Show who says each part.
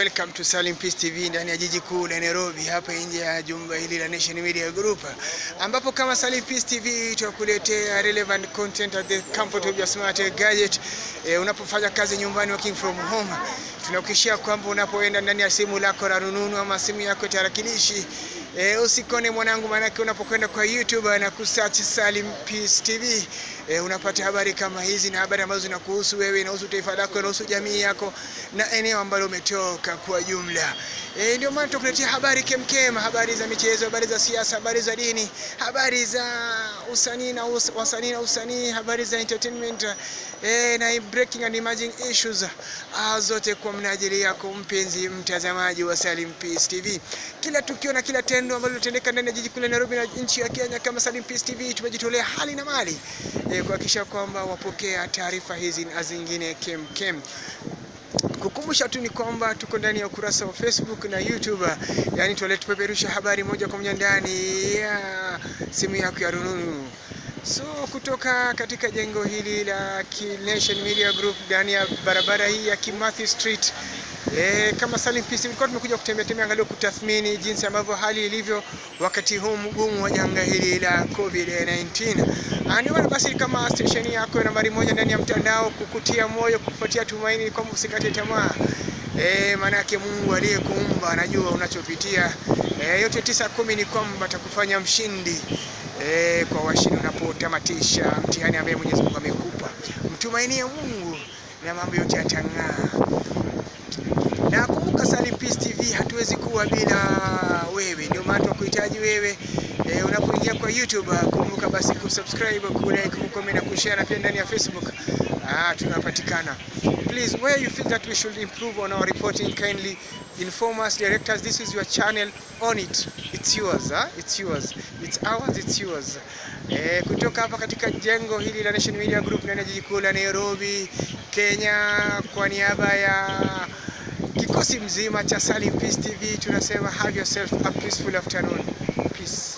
Speaker 1: welcome to Salim Peace TV ndani ya jiji kuu la Nairobi, hapa nje ya jumba hili la Nation Media Group, ambapo kama Salim Peace TV tunakuletea relevant content at the comfort of your smart gadget. E, unapofanya kazi nyumbani, working from home, tunakuhakikishia kwamba unapoenda ndani ya simu lako la rununu ama simu yako ya tarakilishi E, usikone mwanangu, maanake unapokwenda kwa YouTube na kusearch Salim Peace TV e, unapata habari kama hizi na habari ambazo zinakuhusu wewe, inahusu taifa lako, inahusu jamii yako na eneo ambalo umetoka kwa jumla. E, ndio maana tunakuletea habari kemkem, habari za michezo, habari za siasa, habari za dini, habari za usanii na us, wasanii na usanii, habari za entertainment e, na breaking and emerging issues ah, zote kwa mnajili yako mpenzi mtazamaji wa Salim Peace TV. Kila tukio na kila tendo ambalo linatendeka ndani ya jiji kuu la Nairobi na nchi ya Kenya, kama Salim Peace TV tumejitolea hali na mali e, kuhakikisha kwamba wapokea taarifa hizi na zingine kem kem. Kukumbusha tu ni kwamba tuko ndani ya ukurasa wa Facebook na YouTube, yani tupeperusha habari moja kwa moja ndani ya simu yako ya rununu. So kutoka katika jengo hili la Nation Media Group ndani ya barabara hii ya Kimathi Street E, kama Salim Peace tulikuwa tumekuja kutembea tembea angalau kutathmini jinsi ambavyo hali ilivyo wakati huu mgumu wa janga hili la COVID-19. Ndio maana basi kama station yako nambari moja ndani ya mtandao kukutia moyo, kukupatia tumaini kwamba usikate tamaa. E, maana yake Mungu aliyekuumba anajua unachopitia. E, yote tisa kumi ni kwamba atakufanya mshindi. E, kwa washindi unapotamatisha mtihani ambaye Mwenyezi Mungu amekupa. Mtumainie Mungu na mambo yote yatang'aa. Na kumbuka Salim Peace TV hatuwezi kuwa bila wewe, ndio maana tunakuhitaji wewe. E, unapoingia kwa YouTube kumbuka basi kusubscribe, kulike, kucomment na kushare, na pia ndani ya Facebook ah, tunapatikana. Please, where you feel that we should improve on our reporting, kindly inform us, direct us. This is your channel, on it. It's yours, huh? It's yours. It's ours, it's yours. E, kutoka hapa katika jengo hili la Nation Media Group ndani ya jiji kuu la Nairobi, Kenya, kwa niaba ya kikosi mzima cha Salim Peace TV tunasema have yourself a peaceful afternoon. Peace.